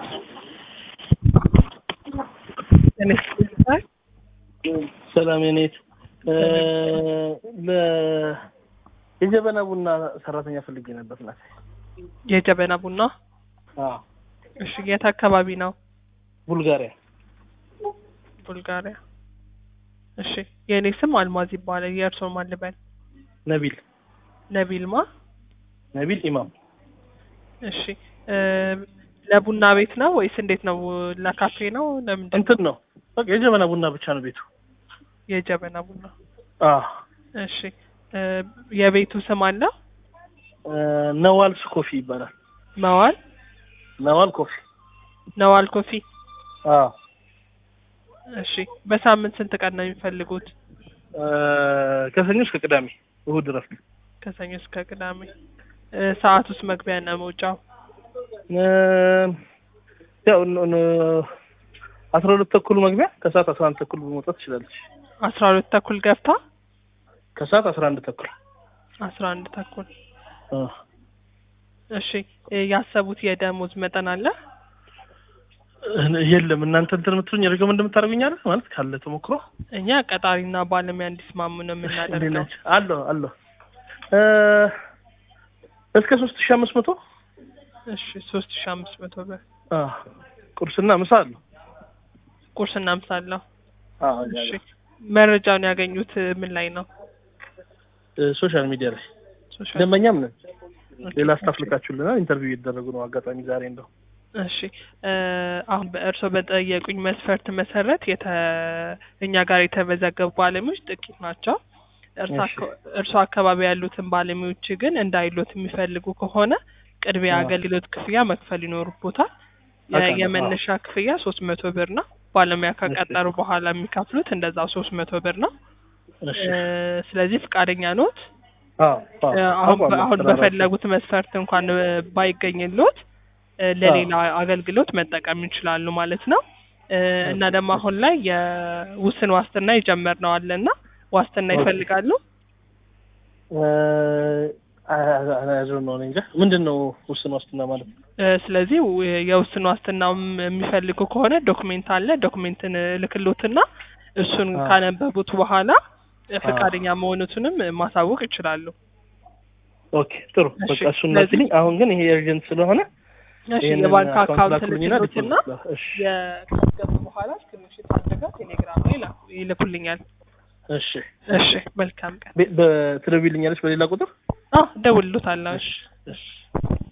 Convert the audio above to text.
ሰላም የኔት የጀበና ቡና ሰራተኛ ፈልጌ ነበር ናት። የጀበና ቡና አዎ እሺ፣ የት አካባቢ ነው? ቡልጋሪያ። ቡልጋሪያ። እሺ፣ የእኔ ስም አልማዝ ይባላል። የእርስዎ ማን ልበል? ነቢል ነቢልማ። ነቢል ኢማም። እሺ፣ ለቡና ቤት ነው ወይስ እንዴት ነው? ለካፌ ነው? ለምንድን ነው? እንትን ነው በቃ የጀበና ቡና ብቻ ነው ቤቱ። የጀበና ቡና። አዎ እሺ፣ የቤቱ ስም አለ? ነዋልስ ኮፊ ይባላል። መዋል ነዋል ኮፊ። ነዋል ኮፊ። አዎ እሺ፣ በሳምንት ስንት ቀን ነው የሚፈልጉት? ከሰኞ እስከ ቅዳሜ፣ እሁድ እረፍት። ከሰኞ እስከ ቅዳሜ። ሰዓት ውስጥ መግቢያ እና መውጫው ያው አስራ ሁለት ተኩል መግቢያ ከሰዓት አስራ አንድ ተኩል መውጣት ትችላለች። አስራ ሁለት ተኩል ገብታ ከሰዓት አስራ አንድ ተኩል አስራ አንድ ተኩል። እሺ ያሰቡት የደሞዝ መጠን አለ? የለም እናንተ እንትን የምትሉኝ ሪኮመንድ የምታደርጉኝ አይደል? ማለት ካለ ተሞክሮ እኛ ቀጣሪና ባለሙያ እንዲስማሙ ነው የምናደርገው። አለሁ አለሁ እስከ ሶስት ሺህ አምስት መቶ እሺ ሶስት ሺህ አምስት መቶ ብር ቁርስና ምሳ አለሁ። ቁርስና ምሳ አለው። እሺ መረጃውን ያገኙት ምን ላይ ነው? ሶሻል ሚዲያ ላይ ሶሻል ደንበኛም ነን። ሌላ ስታፍ ልካችሁልናል። ኢንተርቪው እየተደረጉ ነው። አጋጣሚ ዛሬ እንደው እሺ አሁን በእርስዎ በጠየቁኝ መስፈርት መሰረት የተ እኛ ጋር የተመዘገቡ ባለሙያዎች ጥቂት ናቸው። እርሶ አካባቢ ያሉትን ባለሙያዎች ግን እንዳይሎት የሚፈልጉ ከሆነ ቅድሚያ አገልግሎት ክፍያ መክፈል ይኖርቦታል። የመነሻ ክፍያ ሶስት መቶ ብር ነው። ባለሙያ ከቀጠሩ በኋላ የሚከፍሉት እንደዛው ሶስት መቶ ብር ነው። ስለዚህ ፈቃደኛ ኖት? አሁን በፈለጉት መስፈርት እንኳን ባይገኝሎት ለሌላ አገልግሎት መጠቀም ይችላሉ ማለት ነው። እና ደግሞ አሁን ላይ የውስን ዋስትና የጀመርነው አለና ዋስትና ይፈልጋሉ? ነው እንጃ ምንድን ነው ውስን ዋስትና ማለት? ስለዚህ የውስን ዋስትናው የሚፈልጉ ከሆነ ዶክሜንት አለ። ዶክሜንትን ልክሎትና እሱን ካነበቡት በኋላ ፈቃደኛ መሆኑትንም ማሳወቅ ይችላሉ። ኦኬ ጥሩ በቃ እሱን መስልኝ። አሁን ግን ይሄ ኤርጀንት ስለሆነ እሺ የባንክ አካውንት ልክሎትና የካስገቡ በኋላ ስክሪንሾት አድርገው ቴሌግራም ላይ ይልኩልኛል። እሺ እሺ መልካም ቀን። በትደውይልኛለች በሌላ ቁጥር? አዎ እደውልልዎታለሁ። እሺ እሺ